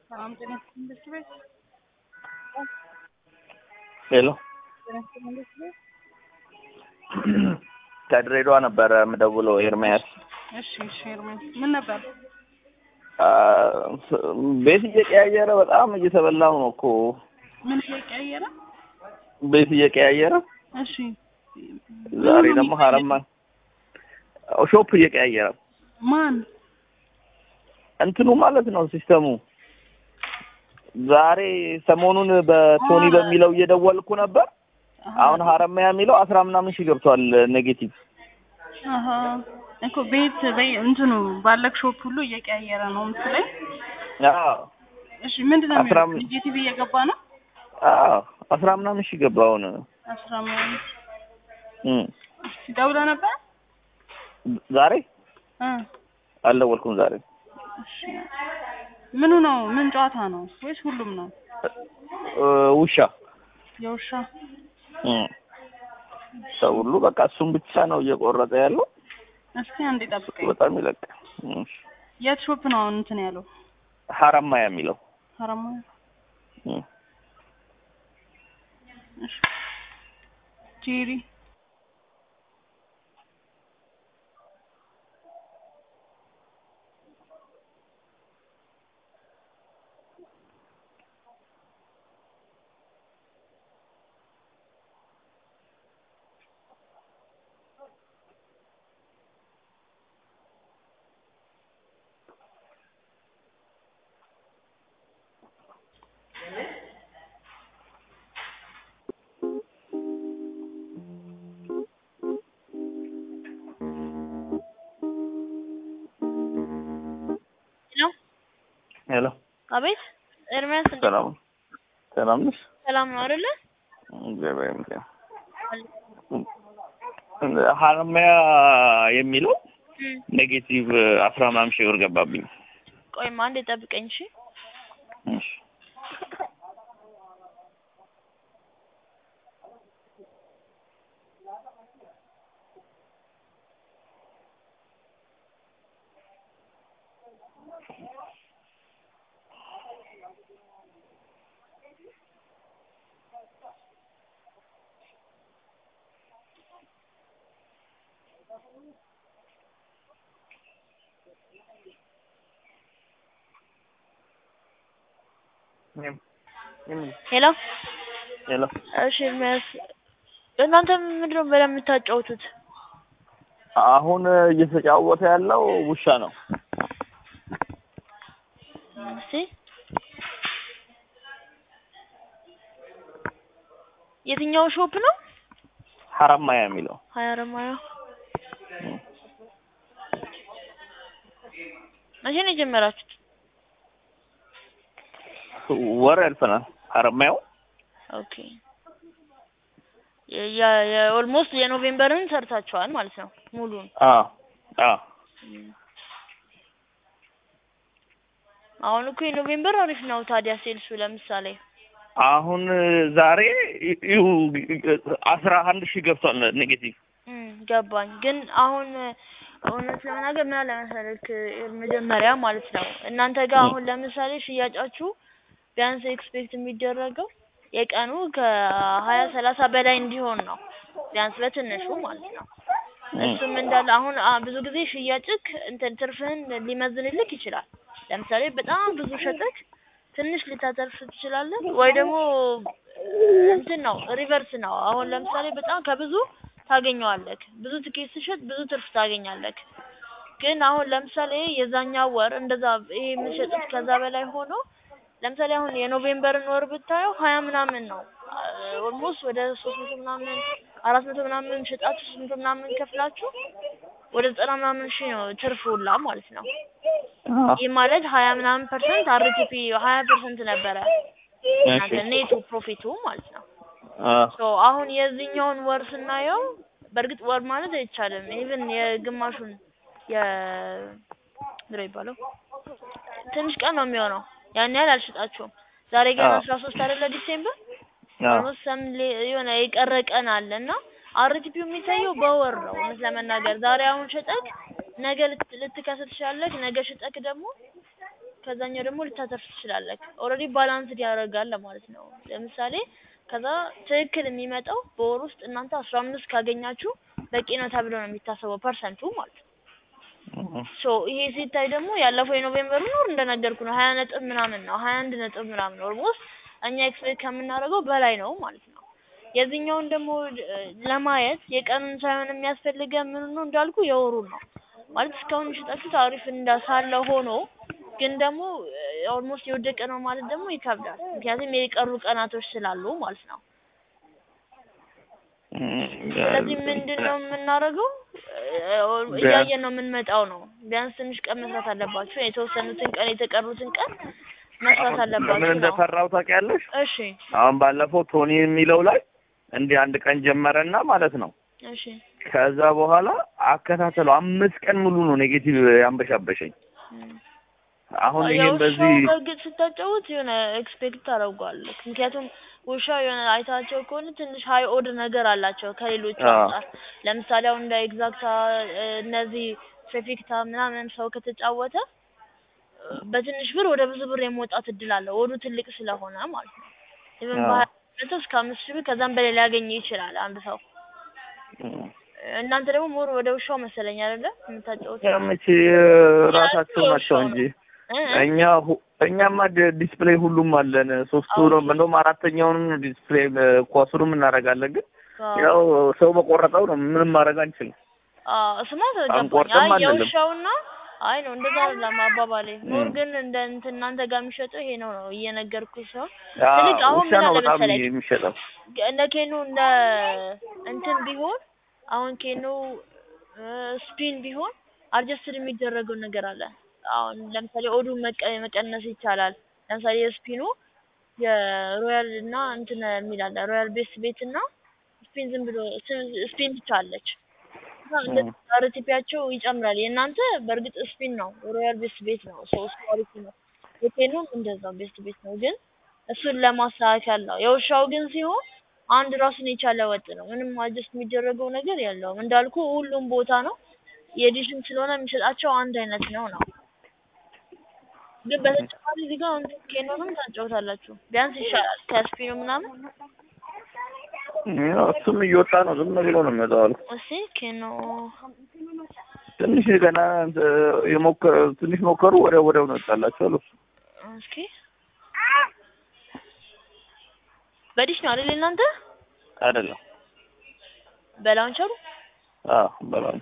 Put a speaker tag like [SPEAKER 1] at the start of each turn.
[SPEAKER 1] ሰላም ጤና ይስጥልኝ ትምህርት ቤት
[SPEAKER 2] ሄሎ
[SPEAKER 1] ጤና ይስጥልኝ ትምህርት ቤት
[SPEAKER 2] ከድሬዳዋ ነበረ የምደውለው ኤርሚያስ።
[SPEAKER 1] እሺ እሺ ኤርሚያስ ምን ነበር
[SPEAKER 2] አ፣ ቤት እየቀያየረ በጣም እየተበላው ነው እኮ
[SPEAKER 1] ምን እየቀያየረ
[SPEAKER 2] ቤት እየቀያየረ
[SPEAKER 1] እሺ
[SPEAKER 2] ዛሬ ደግሞ ሀረማ ሾፕ እየቀያየረ
[SPEAKER 1] ማን
[SPEAKER 2] እንትኑ ማለት ነው ሲስተሙ። ዛሬ ሰሞኑን በቶኒ
[SPEAKER 1] አ-
[SPEAKER 2] በሚለው እየደወልኩ ነበር።
[SPEAKER 1] አሀ፣
[SPEAKER 2] አሁን ሀረማያ የሚለው አስራ ምናምን ሺህ ገብቷል ኔጌቲቭ።
[SPEAKER 1] አሀ እኮ ቤት በይ እንትኑ ባለክ ሾፕ ሁሉ እየቀያየረ ነው ምስለኝ
[SPEAKER 2] አዎ
[SPEAKER 1] እሺ ምንድን ነው
[SPEAKER 2] አስራ
[SPEAKER 1] የሚለው
[SPEAKER 2] አምስት
[SPEAKER 1] ኔጌቲቭ እየገባ ነው
[SPEAKER 2] አዎ አስራ ምናምን ሺህ ገባ አሁን
[SPEAKER 1] አስራ ምናምን
[SPEAKER 2] እም።
[SPEAKER 1] ደውለህ ነበር
[SPEAKER 2] ዛሬ
[SPEAKER 1] እ
[SPEAKER 2] አልደወልኩም ዛሬ
[SPEAKER 1] እሺ ምኑ ነው ምን ጨዋታ ነው ወይስ ሁሉም ነው
[SPEAKER 2] እ፣ ውሻ
[SPEAKER 1] የውሻ
[SPEAKER 2] እም። ሰው ሁሉ በቃ እሱም ብቻ ነው እየቆረጠ ያለው።
[SPEAKER 1] እስኪ አንዴ ጠብቀኝ
[SPEAKER 2] በጣም ይለቃል። እም።
[SPEAKER 1] የት ሾፕ ነው አሁን እንትን ያለው
[SPEAKER 2] ሀረማያ የሚለው
[SPEAKER 1] ሀረማ
[SPEAKER 2] እም።
[SPEAKER 1] እሺ ጄሪ
[SPEAKER 3] ነው
[SPEAKER 2] ሄሎ
[SPEAKER 3] አቤት ኤርሚያስ እንዴት
[SPEAKER 2] ሰላም ሰላም ነሽ?
[SPEAKER 3] ሰላም ነው አይደለ
[SPEAKER 2] እግዚአብሔር ይመስገን። ሀረማያ የሚለው
[SPEAKER 3] እም፣
[SPEAKER 2] ኔጌቲቭ አስራ ምናምን ሺህ ብር ገባብኝ።
[SPEAKER 3] ቆይማ አንዴ ጠብቀኝ እሺ
[SPEAKER 2] እሺ
[SPEAKER 3] ሄሎ
[SPEAKER 2] ሄሎ
[SPEAKER 3] እሺ ኤርሚያስ እናንተ ምንድን ነው በደንብ የምታጫውቱት
[SPEAKER 2] አሁን እየተጫወተ ያለው ውሻ ነው።
[SPEAKER 3] እስቲ የትኛው ሾፕ ነው
[SPEAKER 2] ሀረማያ የሚለው
[SPEAKER 3] ሀያ ረማያ መቼ ነው የጀመራችሁት
[SPEAKER 2] ወር ያልፈናል። ሀረማያው
[SPEAKER 3] ኦኬ የ- የኦልሞስት የኖቬምበርን ሰርታችኋል ማለት ነው ሙሉን
[SPEAKER 2] አዎ አዎ
[SPEAKER 3] እም። አሁን እኮ የኖቬምበር አሪፍ ነው ታዲያ ሴልሱ ለምሳሌ
[SPEAKER 2] አሁን ዛሬ ይሁ አስራ አንድ ሺህ ገብቷል ኔጌቲቭ።
[SPEAKER 3] እም፣ ገባኝ ግን አሁን እውነት ለመናገር ምን አለ መሰለክ መጀመሪያ ማለት ነው እናንተ ጋር አሁን ለምሳሌ ሽያጫችሁ ቢያንስ ኤክስፔክት የሚደረገው የቀኑ ከሀያ ሰላሳ በላይ እንዲሆን ነው ቢያንስ በትንሹ ማለት ነው እሱም እንዳለ አሁን አ- ብዙ ጊዜ ሽያጭክ እንትን ትርፍህን ሊመዝንልክ ይችላል ለምሳሌ በጣም ብዙ ሸጠክ ትንሽ ልታተርፍ ትችላለህ ወይ ደግሞ እንትን ነው ሪቨርስ ነው አሁን ለምሳሌ በጣም ከብዙ ታገኘዋለክ ብዙ ትኬት ስሸጥ ብዙ ትርፍ ታገኛለክ ግን አሁን ለምሳሌ የዛኛው ወር እንደዛ ይሄ የምትሸጡት ከዛ በላይ ሆኖ ለምሳሌ አሁን የኖቬምበርን ወር ብታየው ሀያ ምናምን ነው ኦልሞስት ወደ ሶስት መቶ ምናምን አራት መቶ ምናምን ሸጣችሁ ሶስት መቶ ምናምን ከፍላችሁ ወደ ዘጠና ምናምን ሺህ ነው ትርፍ ሁላ ማለት ነው ይህ ማለት ሀያ ምናምን ፐርሰንት አርቲፒ ሀያ ፐርሰንት ነበረ እናንተ ኔቱ ፕሮፊቱ ማለት ነው ሶ አሁን የዚህኛውን ወር ስናየው በእርግጥ ወር ማለት አይቻልም ኢቭን የግማሹን የ ምንድነው የሚባለው ትንሽ ቀን ነው የሚሆነው ያን ያህል አልሸጣችሁም ዛሬ ገና
[SPEAKER 2] አዎ።
[SPEAKER 3] አስራ ሶስት አይደለ ዲሴምበር
[SPEAKER 2] አዎ
[SPEAKER 3] ኦልሞስት ሰም የሆነ የቀረ ቀን አለ እና አርቲፒው የሚታየው በወር ነው እውነት ለመናገር ዛሬ አሁን ሸጠክ ነገ ልት- ልትከስር ትችላለህ ነገ ሸጠክ ደግሞ ከዛኛው ደግሞ ልታተርፍ ትችላለህ። ኦልሬዲ ባላንስድ ያደርጋል ለማለት ነው። ለምሳሌ ከዛ ትክክል የሚመጣው በወር ውስጥ እናንተ አስራ አምስት ካገኛችሁ በቂ ነው ተብሎ ነው የሚታሰበው ፐርሰንቱ ማለት ነው። ሶ ይሄ ሲታይ ደግሞ ያለፈው የኖቬምበር ወር እንደነገርኩ ነው ሀያ ነጥብ ምናምን ነው ሀያ አንድ ነጥብ ምናምን ኦልሞስት እኛ ኤክስፔክት ከምናደርገው በላይ ነው ማለት ነው። የዚህኛውን ደግሞ እ ለማየት የቀኑን ሳይሆን የሚያስፈልገ ምን ነው እንዳልኩ የወሩን ነው ማለት እስካሁን የሸጣችሁት አሪፍ እንዳሳለ ሆኖ ግን ደግሞ ኦልሞስት የወደቀ ነው ማለት ደግሞ ይከብዳል። ምክንያቱም የቀሩ ቀናቶች ስላሉ ማለት ነው። ስለዚህ ምንድን ነው የምናደርገው? እያየን ነው የምንመጣው ነው። ቢያንስ ትንሽ ቀን መስራት አለባችሁ። የተወሰኑትን ቀን የተቀሩትን ቀን መስራት
[SPEAKER 2] ምን
[SPEAKER 3] አለባችሁ ነው።
[SPEAKER 2] እንደፈራው ታውቂያለሽ?
[SPEAKER 3] እሺ
[SPEAKER 2] አሁን ባለፈው ቶኒ የሚለው ላይ እንዲህ አንድ ቀን ጀመረና ማለት ነው።
[SPEAKER 3] እሺ
[SPEAKER 2] ከዛ በኋላ አከታተለው አምስት ቀን ሙሉ ነው ኔጌቲቭ ያንበሻበሸኝ።
[SPEAKER 3] እም።
[SPEAKER 2] አሁን ይሄን
[SPEAKER 3] የውሻው
[SPEAKER 2] በዚህ
[SPEAKER 3] በእርግጥ ስታጫውት የሆነ ኤክስፔክት ታደርጓለህ። ምክንያቱም ውሻው የሆነ አይታቸው ከሆነ ትንሽ ሀይ ኦድ ነገር አላቸው ከሌሎቹ
[SPEAKER 2] አዎ።
[SPEAKER 3] አንጻር። ለምሳሌ አሁን እንደ ኤግዛክታ እ እነዚህ ፌፊክታ ምናምን ሰው ከተጫወተ እ በትንሽ ብር ወደ ብዙ ብር የመውጣት እድል አለው ወዱ ትልቅ ስለሆነ ማለት ነው። ኢቨን
[SPEAKER 2] አዎ።
[SPEAKER 3] በሀያ መቶ እስከ አምስት ሺህ ብር ከዛም በላይ ሊያገኝ ይችላል አንድ ሰው። እናንተ ደግሞ ሞር ወደ ውሻው መሰለኝ አይደለ የምታጫወቱት?
[SPEAKER 2] መቼ ራሳቸው ናቸው እንጂ
[SPEAKER 3] እ እ
[SPEAKER 2] እኛ ሁ- እኛማ ዲ- ዲስፕሌይ ሁሉም አለን። ሶስቱ ነው እንደውም አራተኛውንም ዲስፕሌይ ኳሱንም እናደርጋለን። ግን
[SPEAKER 3] አዎ።
[SPEAKER 2] ያው ሰው በቆረጠው ነው ምንም ማድረግ አንችልም።
[SPEAKER 3] አዎ እሱማ ተገባኝ።
[SPEAKER 2] አንቆርጥም
[SPEAKER 3] አይ
[SPEAKER 2] አንልም።
[SPEAKER 3] የውሻውና አይ ነው እንደዛ አይደለም አባባሌ። ሞር
[SPEAKER 2] እም።
[SPEAKER 3] ግን እንደ እንትን እናንተ ጋር የሚሸጠው ይሄ ነው ነው እየነገርኩህ ሰው
[SPEAKER 2] ያ
[SPEAKER 3] ትልቅ አሁን
[SPEAKER 2] ውሻ
[SPEAKER 3] ምን
[SPEAKER 2] ነው
[SPEAKER 3] አለ
[SPEAKER 2] በጣም
[SPEAKER 3] መሰለኝ
[SPEAKER 2] የሚሸጠው።
[SPEAKER 3] እንደ ኬኑ እንደ እንትን ቢሆን አሁን ኬኑ ስፒን ቢሆን አድጀስትድ የሚደረገው ነገር አለ። አሁን ለምሳሌ ኦዱ መቀ- መቀነስ ይቻላል። ለምሳሌ የስፒኑ የሮያል እና እንትን የሚል አለ ሮያል ቤስ ቤት እና ስፒን ዝም ብሎ ስፒን ብቻ አለች። እና እንደዚህ አርቲፒያቸው ይጨምራል። የእናንተ በእርግጥ ስፒን ነው፣ ሮያል ቤስት ቤት ነው፣ ሶስት አሪፍ ነው። የቴኑም እንደዛው ቤስት ቤት ነው፣ ግን እሱን ለማስተካከል ነው። የውሻው ግን ሲሆን አንድ ራሱን የቻለ ወጥ ነው። ምንም አጀስት የሚደረገው ነገር የለውም። እንዳልኩ ሁሉም ቦታ ነው። የኤዲሽን ስለሆነ የሚሰጣቸው አንድ አይነት ነው ነው። ግን በተጨማሪ እዚህ ጋር አሁን ኬኖንም ታጫውታላችሁ። ቢያንስ ይሻላል ከስፒኑ ምናምን።
[SPEAKER 2] ያው እሱም እየወጣ ነው። ዝም ብሎ ነው የሚወጣው አሉ።
[SPEAKER 3] እስኪ ኬኖ
[SPEAKER 2] ትንሽ ገና እንትን የሞከ ትንሽ ሞከሩ፣ ወዲያው ወዲያው ነው ወጣላቸው አሉ።
[SPEAKER 3] እስኪ በዲሽ ነው አይደል እናንተ
[SPEAKER 2] አይደለም
[SPEAKER 3] በላውንቸሩ
[SPEAKER 2] አዎ በላም